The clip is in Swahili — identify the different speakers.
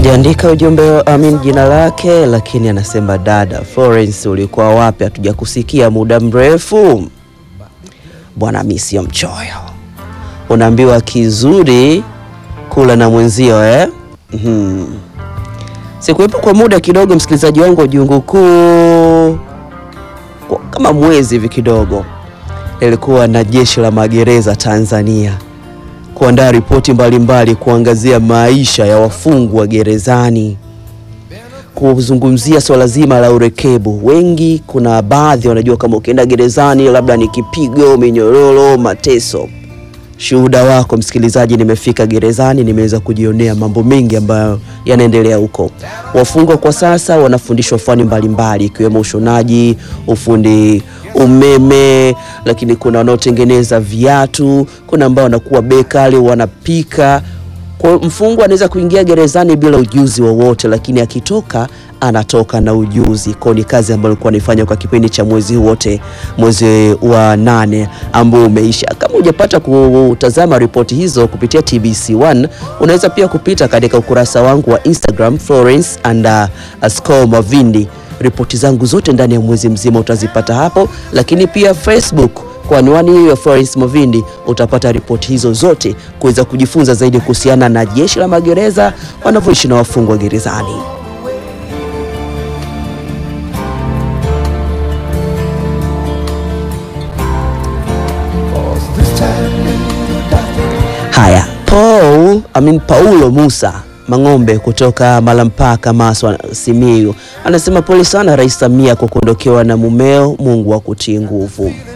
Speaker 1: Hajaandika ujumbe amin jina lake, lakini anasema dada Florence, ulikuwa wapi? Hatujakusikia muda mrefu bwana. Mi sio mchoyo, unaambiwa kizuri kula na mwenzio eh? mm Sikuwepo kwa muda kidogo, msikilizaji wangu wa Jungu Kuu, kwa kama mwezi hivi kidogo, nilikuwa na jeshi la magereza Tanzania kuandaa ripoti mbalimbali kuangazia maisha ya wafungwa gerezani, kuzungumzia swala zima la urekebu. Wengi, kuna baadhi wanajua kama ukienda gerezani labda ni kipigo, minyororo, mateso. Shuhuda wako msikilizaji, nimefika gerezani, nimeweza kujionea mambo mengi ambayo yanaendelea huko. Wafungwa kwa sasa wanafundishwa fani mbalimbali ikiwemo ushonaji, ufundi umeme, lakini kuna wanaotengeneza viatu, kuna ambao wanakuwa bekali, wanapika. Kwa mfungwa anaweza kuingia gerezani bila ujuzi wowote, lakini akitoka anatoka na ujuzi. Kwa ni kazi ambayo alikuwa anaifanya kwa kipindi cha mwezi wote, mwezi wa nane ambao umeisha. Kama hujapata kutazama ripoti hizo kupitia TBC1, unaweza pia kupita katika ukurasa wangu wa Instagram Florence underscore Mavindi. Ripoti zangu zote ndani ya mwezi mzima utazipata hapo, lakini pia Facebook kwa anwani hiyo ya Florence Mavindi utapata ripoti hizo zote kuweza kujifunza zaidi kuhusiana na jeshi la magereza wanavyoishi na wafungwa gerezani. Haya, Paul, I mean, Paulo Musa Mang'ombe kutoka Malampaka, Maswa, Simiyu anasema pole sana Rais Samia kwa kuondokewa na mumeo. Mungu akutie nguvu.